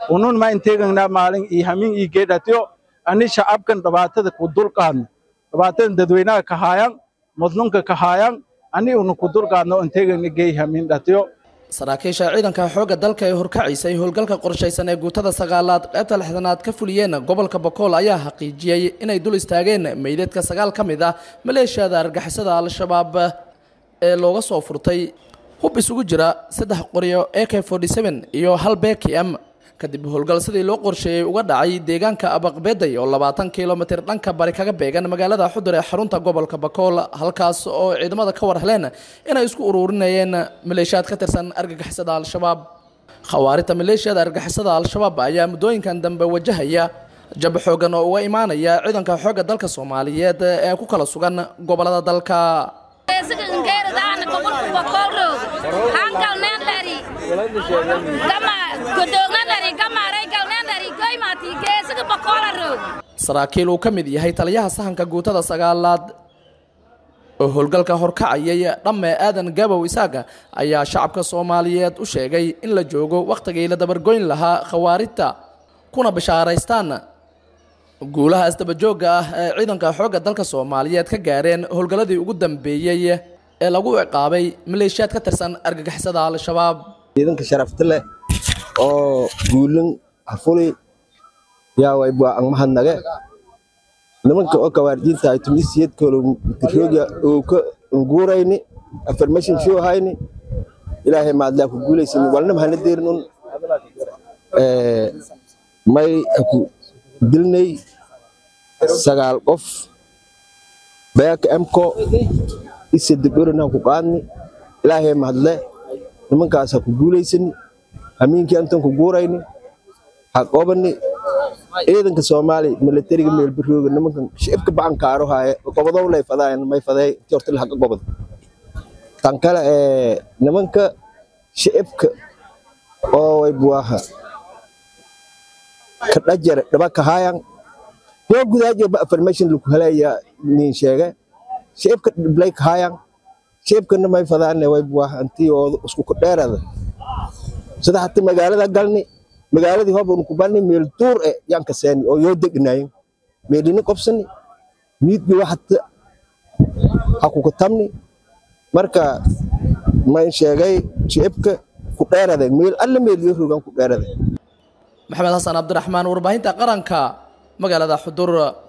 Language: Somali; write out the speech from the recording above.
unun ma inteegagnaa maalin iyo hamin iyo geedhatiyo ani shacabkan dhibaatada ku dulqaadno dhibaatadan dadweynaha ka haayaan mudnunka ka haayaan ani unu ku dulqaadno inteegagna geey hamin dhatiyo saraakiisha ciidanka xoogga dalka ee horkacisay howlgalka qorshaysan ee guutada sagaalaad qaybta lixdanaad ka fuliyeen gobolka bokool ayaa xaqiijiyey inay dul istaageen meydadka sagaal ka mid ah maleeshiyada argixisada al-shabaab ee looga soo furtay hub isugu jira saddex qoryo a k iyo hal bkm kadib howlgal sidii loo qorsheeyey uga dhacay deegaanka abaqbeday oo labaatan kilomitir dhanka bari kaga beegan magaalada xudur ee xarunta gobolka bakool halkaas oo ciidamada ka war heleen inay isku ururinayeen maleeshiyaad ka tirsan argagixisada al-shabaab khawaarinta maleeshiyada argagixisada al-shabaab ayaa muddooyinkan dambe wajahaya jab xoogan oo uga imaanaya ciidanka xoogga dalka soomaaliyeed ee ku kala sugan gobolada dalka saraakiil uu ka mid yahay taliyaha sahanka guutada sagaalaad oo howlgalka horkacayay dhamme aadan gabow isaaga ayaa shacabka soomaaliyeed u sheegay in la joogo wakhtigii la dabargoyn lahaa khawaarijta kuna bishaaraystaan guulaha isdabajoogga ah ee ciidanka xoogga dalka soomaaliyeed ka gaareen howlgalladii ugu dambeeyey ee lagu ciqaabay maleeshiyaad ka tirsan argagixisada al-shabaab ciidanka sharafta leh oo guulan hafuli yaa waybaa ang mahadnage nimanka oo kawaardiinta ay tumisiyadkooda mitirooga oo ka nguurayni affirmation show hayni ilaahay maadlaa ku guulaysan walna mahana deerin un may ku dilnay sagaal qof beeka emko isadegorana ku qaadni ilaahay mahadle nimankaas ha ku guulaysani hamiinkii antan ku guurayni ha qobani ciidanka soomaali milatariga meelbarooga nimankan shicibka bacankaaro haaye gobodow lay fadaayan may faday intii horta lahaga gobod tan kale ee nimanka shicibka oo way buwaha ka dhajare dhaba ka haayan yoo gudaajo ba affirmation lagu helaya nin sheege shicibka dhiblay ka haayan shicibkana may fadaane way buwaha intii oo isku ku dheerada sida hata magaalada galni magaaladii hooban ku bani meel duur e yaan ka seeni oo yoo degnayin meelini qobsani miidbi waxata ha ku katamni marka mayn sheegay shicibka ku dheerade meel alla meel yoo rogan ku dheerade maxamed xasan cabdiraxmaan warbaahinta qaranka magaalada xudur